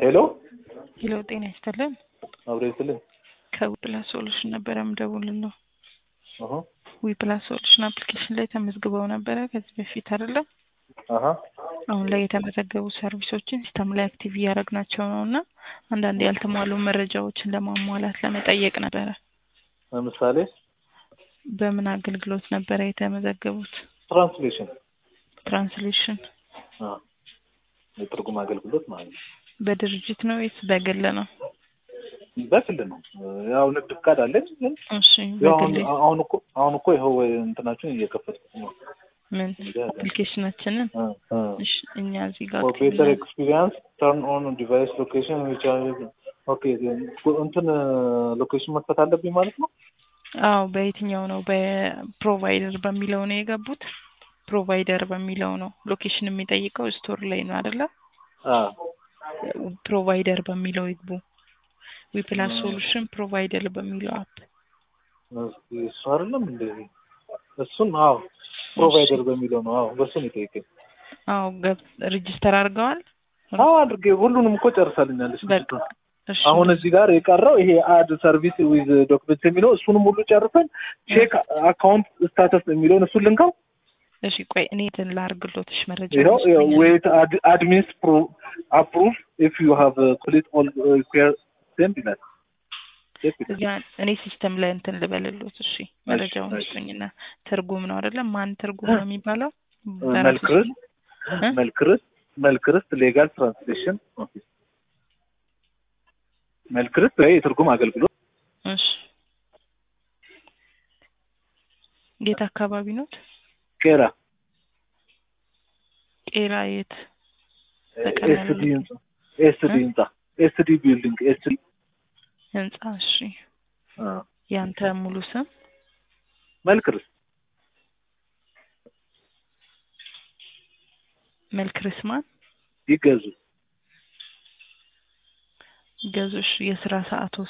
ሄሎ ሄሎ ጤና ይስጥልን። አብሬ ስልን ከዊፕላስ ሶሉሽን ነበረ ምደውልን ነው። አሀ ዊፕላስ ሶሉሽን አፕሊኬሽን ላይ ተመዝግበው ነበረ ከዚህ በፊት አይደለም። አሀ አሁን ላይ የተመዘገቡ ሰርቪሶችን ሲስተም ላይ አክቲቭ እያደረግናቸው ነው እና አንዳንድ ያልተሟሉ መረጃዎችን ለማሟላት ለመጠየቅ ነበረ። ለምሳሌ በምን አገልግሎት ነበረ የተመዘገቡት? ትራንስሌሽን ትራንስሌሽን አ የትርጉም አገልግሎት ማለት ነው። በድርጅት ነው ወይስ በግል ነው? በግል ነው። ያው ንግድ ፍቃድ አለኝ ግን እሺ ያው አሁን በግል አሁን እኮ አሁን እኮ ይኸው እንትናችሁን እየከፈትኩት ነው። ምን አፕሊኬሽናችንን አ አ እሺ እኛ እዚህ ጋር ፎር ቤተር ኤክስፒሪየንስ ተርን ኦን ዲቫይስ ሎኬሽን ዊች ኦኬ እንትን ሎኬሽን መክፈት አለብኝ ማለት ነው። አዎ በየትኛው ነው? በፕሮቫይደር በሚለው ነው የገቡት። ፕሮቫይደር በሚለው ነው ሎኬሽን የሚጠይቀው ስቶር ላይ ነው አይደለ? አ ፕሮቫይደር በሚለው ይግቡ። ዊፕላስ ሶሉሽን ፕሮቫይደር በሚለው አፕ እስኪ እሱ አይደለም እንደዚህ እሱን አዎ ፕሮቫይደር በሚለው ነው። አዎ በሱ ነው የጠየቀኝ። አዎ ገብ ሬጅስተር አድርገዋል። አዎ አድርጌ ሁሉንም እኮ ጨርሳልኛለች። በቃ እሺ አሁን እዚህ ጋር የቀረው ይሄ አድ ሰርቪስ ዊዝ ዶክመንት የሚለው እሱንም ሁሉ ጨርሰን ቼክ አካውንት ስታተስ የሚለውን እሱን ልንካው። እሺ ቆይ እኔ እንትን ላድርግሎትሽ መረጃ ይኸው ዌት አድሚንስ አፕሩቭ ኢፍ ዩ ሃቭ ኮምፕሊት ኦል ሪኩዌር ሴንድ ይላል። ቼክ ይላል። እዚያ እኔ ሲስተም ላይ እንትን ልበልሎት። እሺ መረጃውን እሺ። ስጡኝና ትርጉም ነው አይደለም? ማን ትርጉም ነው የሚባለው? መልክርስ እ? መልክርስ መልክርስ ሌጋል ትራንስሌሽን ኦፊስ መልክርስ ወይ የትርጉም አገልግሎት እሺ የት አካባቢ ኖት? ቄራ ቄራ የት? በቀላሉ ኤስዲ ህንጻ ኤስዲ ህንጻ ኤስዲ ቢልዲንግ ኤስዲ ህንጻ። እሺ ያንተ ሙሉ ስም መልክርስ መልክርስ ማን? ይገዙ ገዙሽ። የስራ ሰዓቶስ?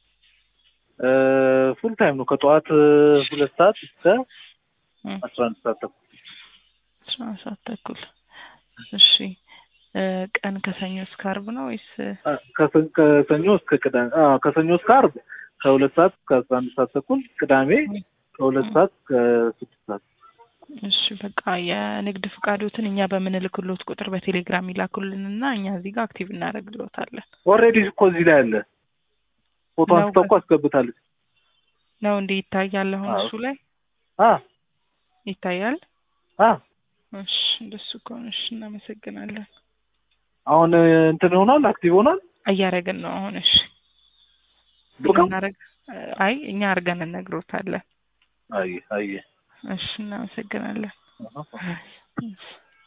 ፉል ታይም ነው ከጠዋት ሁለት ሰዓት እስከ እ አስራ አንድ ሰዓት ተኩል አስራ አንድ ሰዓት ተኩል። እሺ እ ቀን ከሰኞ እስከ ዓርብ ነው ወይስ አ፣ ከሰ- ከሰኞ እስከ ቅዳሜ አ፣ ከሰኞ እስከ ዓርብ ከሁለት ሰዓት እስከ አስራ አንድ ሰዓት ተኩል ቅዳሜ ከሁለት ሰዓት እስከ ስድስት ሰዓት እሺ በቃ የንግድ ፍቃዶትን እኛ በምንልክሎት ቁጥር በቴሌግራም ይላኩልንና እኛ እዚህ ጋር አክቲቭ እናደርግሎታለን። ኦልሬዲ እኮ እዚህ ላይ አለ ፎቶ ነው አንስታ እኮ አስገብታለች ነው እንዴ ይታያል? አሁን አዎ። እሱ ላይ አ ይታያል። አ እሺ እንደሱ ከሆነ እሺ እናመሰግናለን። አሁን እንትን ይሆናል አክቲቭ ሆናል እያደረግን ነው አሁን። እሺ ብቃው እናደርግ አይ እኛ አድርገን እነግሮታለን። አይ አይ እሺ እናመሰግናለን። አሃ። እሺ